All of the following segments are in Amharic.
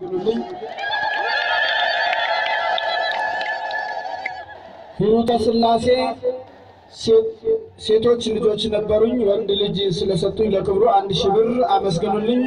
አመስግኑልኝ። ሂሩተ ሥላሴ ሴቶች ልጆች ነበሩኝ። ወንድ ልጅ ስለሰጡኝ ለክብሩ አንድ ሺህ ብር አመስግኑልኝ።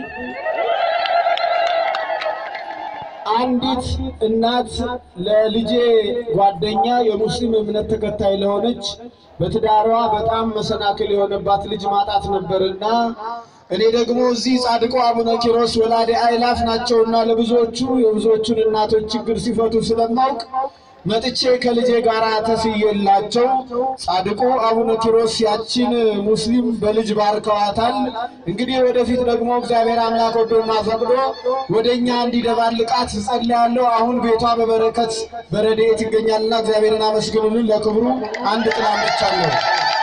አንዲት እናት ለልጄ ጓደኛ የሙስሊም እምነት ተከታይ ለሆነች በትዳሯ በጣም መሰናክል የሆነባት ልጅ ማጣት ነበርና እኔ ደግሞ እዚህ ጻድቁ አቡነ ኪሮስ ወላዴ አእላፍ ናቸውና ለብዙዎቹ የብዙዎቹን እናቶች ችግር ሲፈቱ ስለማውቅ መጥቼ ከልጄ ጋር ተስዬላቸው ጻድቁ አቡነ ኪሮስ ያችን ሙስሊም በልጅ ባርከዋታል። እንግዲህ ወደፊት ደግሞ እግዚአብሔር አምላክ ወዶና ፈቅዶ ወደ እኛ እንዲደባልቃት ጸልያለሁ። አሁን ቤቷ በበረከት በረድኤት ይገኛልና እግዚአብሔርን አመስግኑልን። ለክብሩ አንድ ጥላ አምጥቻለሁ።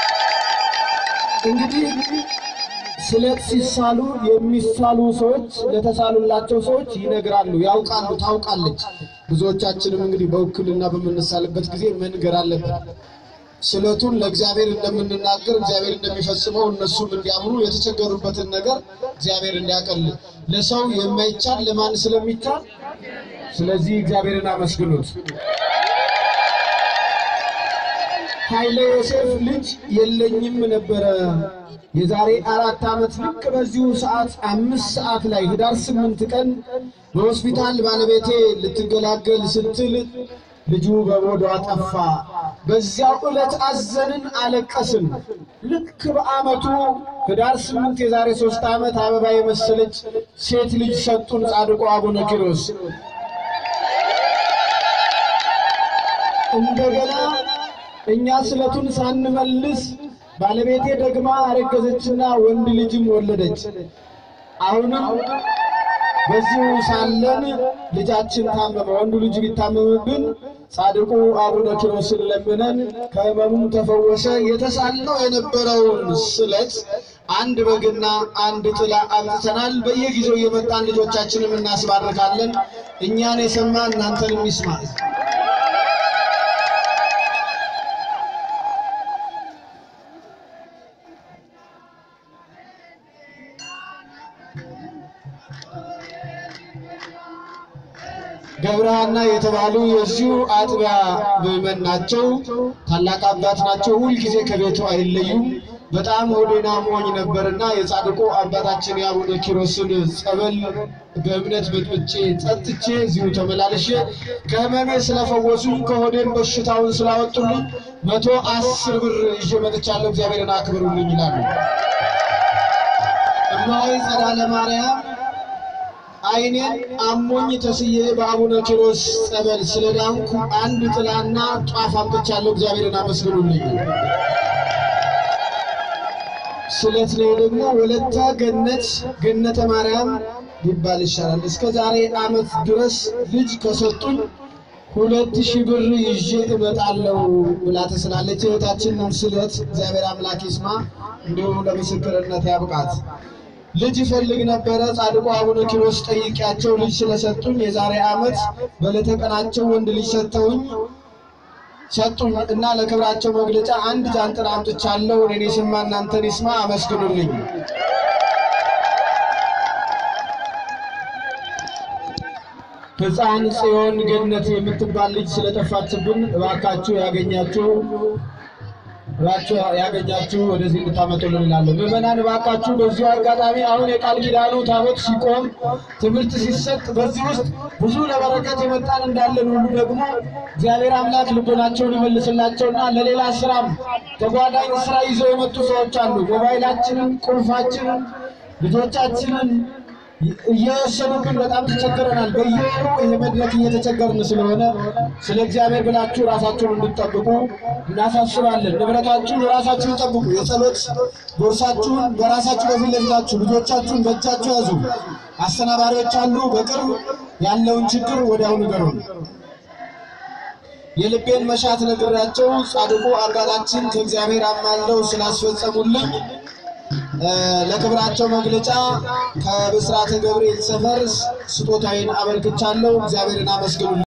እንግዲህ ስለት ሲሳሉ የሚሳሉ ሰዎች ለተሳሉላቸው ሰዎች ይነግራሉ፣ ያውቃሉ፣ ታውቃለች። ብዙዎቻችንም እንግዲህ በውክልና በምንሳልበት ጊዜ መንገር አለብን። ስለቱን ለእግዚአብሔር እንደምንናገር እግዚአብሔር እንደሚፈጽመው እነሱም እንዲያምኑ የተቸገሩበትን ነገር እግዚአብሔር እንዲያቀል ለሰው የማይቻል ለማን ስለሚቻል፣ ስለዚህ እግዚአብሔርን አመስግኑት። ኃይለ ዮሴፍ ልጅ የለኝም ነበረ የዛሬ አራት ዓመት ልክ በዚሁ ሰዓት አምስት ሰዓት ላይ ህዳር ስምንት ቀን በሆስፒታል ባለቤቴ ልትገላገል ስትል ልጁ በሞዷ ጠፋ። በዚያው ዕለት አዘንን፣ አለቀስን። ልክ በዓመቱ ህዳር ስምንት የዛሬ ሶስት ዓመት አበባ የመሰለች ሴት ልጅ ሰጡን ጻድቁ አቡነ ኪሮስ። እንደገና እኛ ስለቱን ሳንመልስ ባለቤቴ ደግማ አረገዘችና ወንድ ልጅም ወለደች። አሁንም በዚሁ ሳለን ልጃችን ታመመ። ወንዱ ልጅ ቢታመምብን ጻድቁ አቡነ ኪሮስን ለምነን ከህመሙም ተፈወሰ። የተሳልነው የነበረውን ስለት አንድ በግና አንድ ጥላ አምጥተናል። በየጊዜው የመጣን ልጆቻችንም እናስባርካለን። እኛን የሰማ እናንተንም ይስማ። ገብረሃና የተባሉ የዚሁ አጥቢያ ምዕመን ናቸው። ታላቅ አባት ናቸው። ሁልጊዜ ከቤቱ አይለዩም። በጣም ሆዴና ሞኝ ነበርና የጻድቁ አባታችን የአቡነ ኪሮስን ጸበል በእምነት በጥብጬ ጠጥቼ እዚሁ ተመላልሼ ከህመሜ ስለፈወሱኝ ከሆዴን በሽታውን ስላወጡልኝ መቶ አስር ብር ይዤ መጥቻለሁ። እግዚአብሔርን አክብሩልኝ ይላሉ። እማሆይ ጸዳለ ማርያም ዓይኔን አሞኝ ተስዬ በአቡነ ኪሮስ ጸበል ስለዳንኩ አንድ ጥላና ጧፍ አምጥቻለሁ። እግዚአብሔርን አመስግኑልኝ። ስለት ነው ደግሞ ወለተ ገነት ገነተ ማርያም ሊባል ይሻላል። እስከ ዛሬ ዓመት ድረስ ልጅ ከሰጡኝ ሁለት ሺህ ብር ይዤ እመጣለሁ ብላ ተስላለች። እህታችንን ስለት እግዚአብሔር አምላክ ይስማ፣ እንዲሁም ለምስክርነት ያብቃት። ልጅ ይፈልግ ነበረ። ጻድቁ አቡነ ኪሮስ ጠይቂያቸው ልጅ ስለሰጡኝ የዛሬ ዓመት በዕለተ ቀናቸው ወንድ ልጅ ሰጥተውኝ ሰጡኝ እና ለክብራቸው መግለጫ አንድ ጃንጥላ አምጥቻለሁ። እኔን የሰማ እናንተን ይስማ፣ አመስግኑልኝ። ሕፃን ጽዮን ገነት የምትባል ልጅ ስለጠፋችብን እባካችሁ ያገኛችሁ እባካችሁ ያገኛችሁ ወደዚህ እንድታመጡልን እላለሁ። ምዕመናን እባካችሁ በዚሁ አጋጣሚ አሁን የቃል ኪዳኑ ታቦት ሲቆም ትምህርት ሲሰጥ በዚህ ውስጥ ብዙ ለበረከት የመጣን እንዳለን ሁሉ ደግሞ እግዚአብሔር አምላክ ልቦናቸውን ይመልስላቸውና ለሌላ ስራም ተጓዳኝ ስራ ይዘው የመጡ ሰዎች አሉ። ሞባይላችንን፣ ቁልፋችንን፣ ልጆቻችንን እየወሰዱብን በጣም ተቸግረናል። በየወሩ ይህ መድረክ እየተቸገርን ስለሆነ ስለ እግዚአብሔር ብላችሁ ራሳችሁን እንድትጠብቁ እናሳስባለን። ንብረታችሁን ራሳችሁን ጠብቁ። የጸሎት ቦርሳችሁን በራሳችሁ በፊት ለፊታችሁ፣ ልጆቻችሁን በእጃችሁ ያዙ። አስተናባሪዎች አሉ። በቅርብ ያለውን ችግር ወዲያው ንገሩን። የልቤን መሻት ነግሬያቸው ጻድቁ አባታችን ከእግዚአብሔር አማልደው ስላስፈጸሙልኝ ለክብራቸው መግለጫ ከብስራተ ገብርኤል ሰፈር ስጦታዬን አበርክቻለሁ። እግዚአብሔርን አመስግኑ።